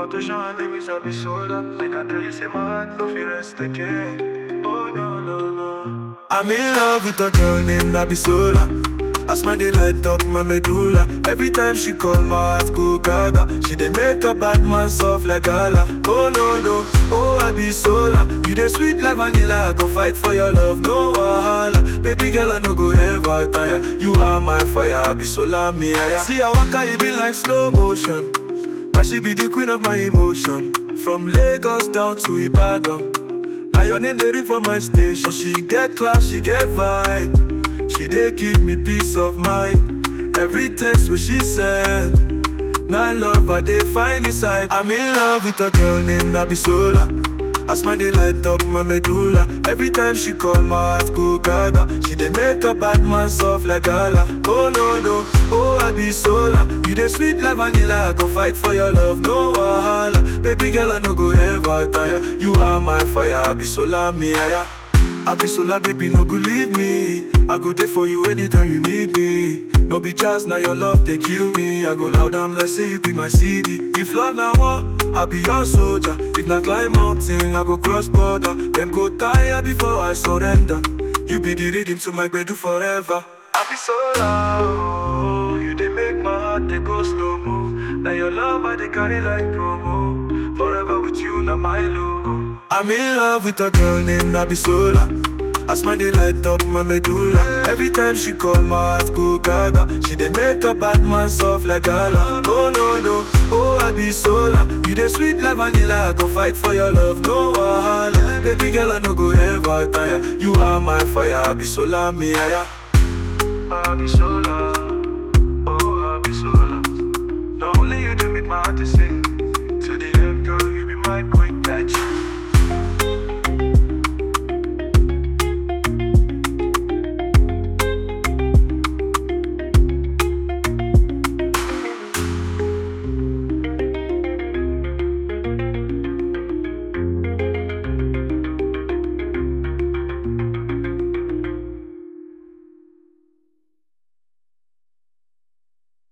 attention and let me sabi soda. Like I tell you, say my heart no feel rest again. Oh no no no. I'm in love with a girl named Abisola. I smile they light up my medulla. Every time she call my heart go gaga. She dey make a bad man soft like gala. Oh no no, oh Abisola. You dey sweet like vanilla. I go fight for your love, no wahala. Baby girl I no go ever tire. You are my fire, Abisola me aya. See I waka it be like slow motion. But she be the queen of my emotion. From Lagos down to Ibadan. Now your name they read for my station. She get class, she get vibe. She dey give me peace of mind. Every text what she said. Now love I dey find inside. I'm in love with a girl named Abisola. I smile they light up my medulla. Every time she call my heart go gaga. She dey make a bad man soft like gala. Oh no no, oh Abisola. You dey sweet like vanilla. I go fight for your love, no wahala. Baby girl I no go ever tire. You are my fire, Abisola me aya. Abisola baby no go leave me. I go there for you anytime you need me. No be just now your love they kill me. I go loud down let's say you be my CD. If love now war, I be your soldier. If not climb mountain, I go cross border. Them go tire before I surrender. You be the rhythm to my do forever. Abisola, oh, you they make my heart they go slow mo. Now your love I they carry like promo. Forever with you, now my logo. I'm in love with a girl named Abisola. I smile they light up my medulla Every time she call my heart go gaga She dey make a bad man soft like gala Oh no no, oh Abisola You dey sweet like vanilla I go fight for your love, no wahala Baby girl I no go ever tire You are my fire, Abisola me aya Abisola, oh Abisola Now only you do make my heart to sing